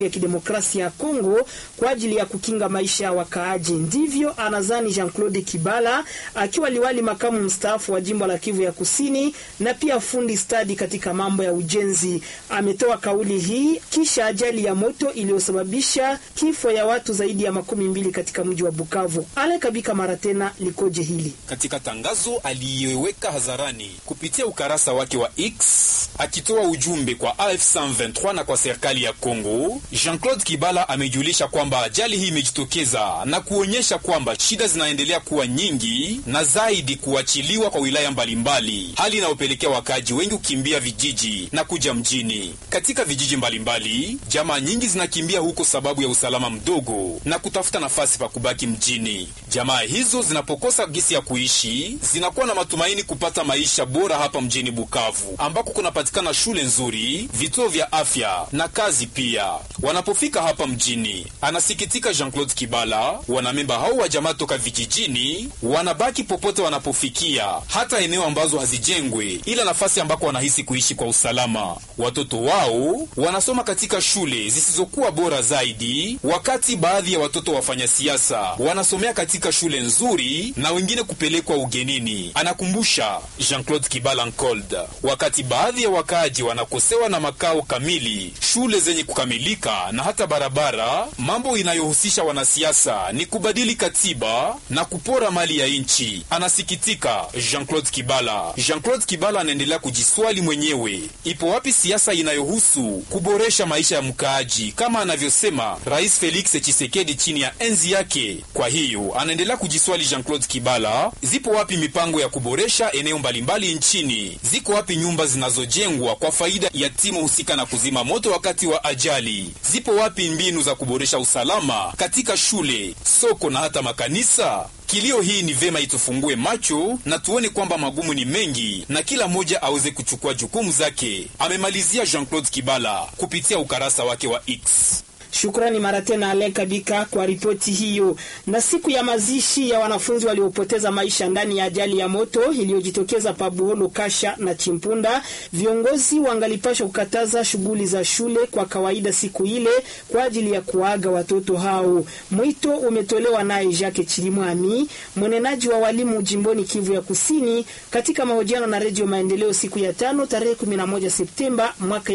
ya Kidemokrasia ya Kongo kwa ajili ya kukinga maisha ya wakaaji. Ndivyo anazani Jean-Claude Kibala akiwa liwali makamu mstaafu wa jimbo la Kivu ya Kusini na pia fundi stadi katika mambo ya ujenzi. Ametoa kauli hii kisha ajali ya moto iliyosababisha kifo ya watu zaidi ya makumi mbili katika mji wa Bukavu. Ale Kabika mara tena likoje hili katika tangazo aliyeweka hadharani kupitia ukarasa wake wa X akitoa ujumbe kwa AF123 na kwa serikali ya Kongo, Jean-Claude Kibala amejulisha kwamba ajali hii imejitokeza na kuonyesha kwamba shida zinaendelea kuwa nyingi na zaidi kuachiliwa kwa wilaya mbalimbali, hali inayopelekea wakaaji wengi kukimbia vijiji na kuja mjini. Katika vijiji mbalimbali, jamaa nyingi zinakimbia huko sababu ya usalama mdogo na kutafuta nafasi pa kubaki mjini. Jamaa hizo zinapokosa gisi ya kuishi, zinakuwa na matumaini kupata maisha bora hapa mjini Bukavu ambako kunapatikana shule nzuri, vituo vya afya na kazi pia. Wanapofika hapa mjini, anasikitika Jean-Claude Kibala, wanamemba hao wa jamaa toka vijijini wanabaki popote wanapofikia, hata eneo ambazo hazijengwe, ila nafasi ambako wanahisi kuishi kwa usalama. Watoto wao wanasoma katika shule zisizokuwa bora zaidi, wakati baadhi ya watoto wafanya siasa wanasomea katika shule nzuri na wengine kupelekwa ugenini, anakumbusha Jean-Claude Kibala Nkold. Wakati baadhi ya wakaaji wanakosewa na makao kamili, shule zenye kukamilika na hata barabara, mambo inayohusisha wanasiasa ni kubadili katiba na kupora mali ya nchi, anasikitika Jean-Claude Kibala. Jean-Claude Kibala anaendelea kujiswali mwenyewe, ipo wapi siasa inayohusu kuboresha maisha ya mkaaji kama anavyosema Rais Felix Tshisekedi chini ya enzi yake? Kwa hiyo anaendelea kujiswali Jean-Claude Kibala, zipo wapi mipango ya kuboresha eneo mbalimbali nchini? Ziko wapi nyumba zinazojengwa kwa faida ya timu husika na kuzima moto wakati wa ajali? Zipo wapi mbinu za kuboresha usalama katika shule, soko na hata makanisa? Kilio hii ni vema itufungue macho na tuone kwamba magumu ni mengi na kila mmoja aweze kuchukua jukumu zake, amemalizia Jean-Claude Kibala kupitia ukarasa wake wa X. Shukrani mara tena Alen Kabika kwa ripoti hiyo. Na siku ya mazishi ya wanafunzi waliopoteza maisha ndani ya ajali ya moto iliyojitokeza Pabuholo, Kasha na Chimpunda, viongozi wangalipashwa kukataza shughuli za shule kwa kawaida siku ile kwa ajili ya kuaga watoto hao. Mwito umetolewa naye Jacques Chilimwami, mwenenaji wa walimu jimboni Kivu ya Kusini, katika mahojiano na Redio Maendeleo siku ya tano tarehe 11 Septemba mwaka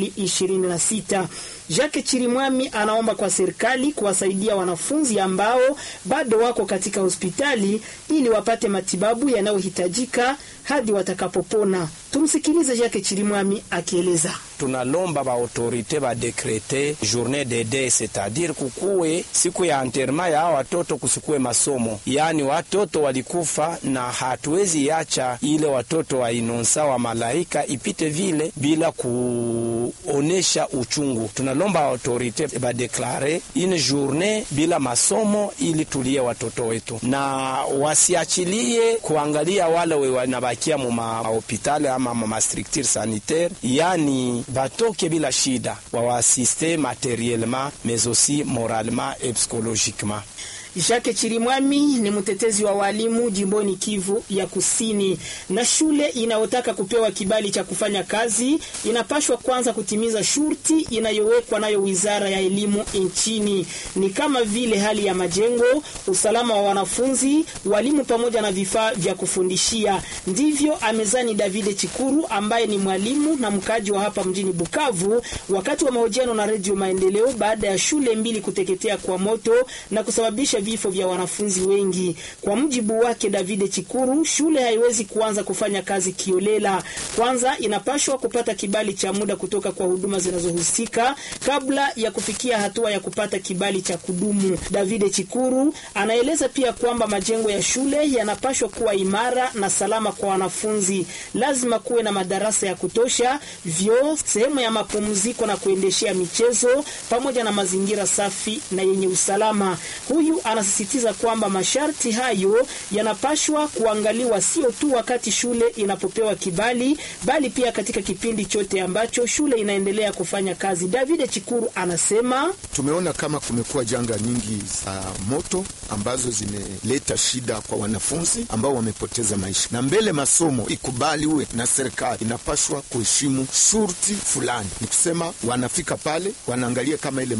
2026. Jacques Chirimwami anaomba kwa serikali kuwasaidia wanafunzi ambao bado wako katika hospitali ili wapate matibabu yanayohitajika hadi watakapopona. Tumsikilize Jacques Chirimwami akieleza. Tunalomba ba autorite ba dekrete journée de deuil c'est-à-dire kukuwe siku ya enterrement ya watoto, kusikuwe masomo, yaani watoto walikufa, na hatuwezi yacha ile watoto wa inonsa wa malaika ipite vile bila kuonesha uchungu. Tunalomba autorite ba deklare une journée bila masomo ili tulie watoto wetu, na wasiachilie kuangalia wale we wanabakia mu mahopitali ama ma structure sanitaire, yani batoke bila shida, wawaasiste materiellement mais aussi moralement et psychologiquement. Jacques Chirimwami ni mtetezi wa walimu jimboni Kivu ya Kusini. Na shule inayotaka kupewa kibali cha kufanya kazi inapashwa kwanza kutimiza shurti inayowekwa nayo Wizara ya Elimu nchini, ni kama vile hali ya majengo, usalama wa wanafunzi, walimu pamoja na vifaa vya kufundishia. Ndivyo amezani Davide Chikuru ambaye ni mwalimu na mkaaji wa hapa mjini Bukavu, wakati wa mahojiano na Redio Maendeleo baada ya shule mbili kuteketea kwa moto na kusababisha vifo vya wanafunzi wengi. Kwa mujibu wake Davide Chikuru, shule haiwezi kuanza kufanya kazi kiolela. Kwanza inapashwa kupata kibali cha muda kutoka kwa huduma zinazohusika kabla ya kufikia hatua ya kupata kibali cha kudumu. Davide Chikuru anaeleza pia kwamba majengo ya shule yanapashwa kuwa imara na salama kwa wanafunzi. Lazima kuwe na madarasa ya kutosha, vyoo, sehemu ya mapumziko na kuendeshea michezo, pamoja na mazingira safi na yenye usalama. Huyu anasisitiza kwamba masharti hayo yanapashwa kuangaliwa sio tu wakati shule inapopewa kibali, bali pia katika kipindi chote ambacho shule inaendelea kufanya kazi. David Chikuru anasema tumeona kama kumekuwa janga nyingi za moto ambazo zimeleta shida kwa wanafunzi ambao wamepoteza maisha, na mbele masomo ikubaliwe na serikali inapashwa kuheshimu shurti fulani, ni kusema wanafika pale wanaangalia kama ile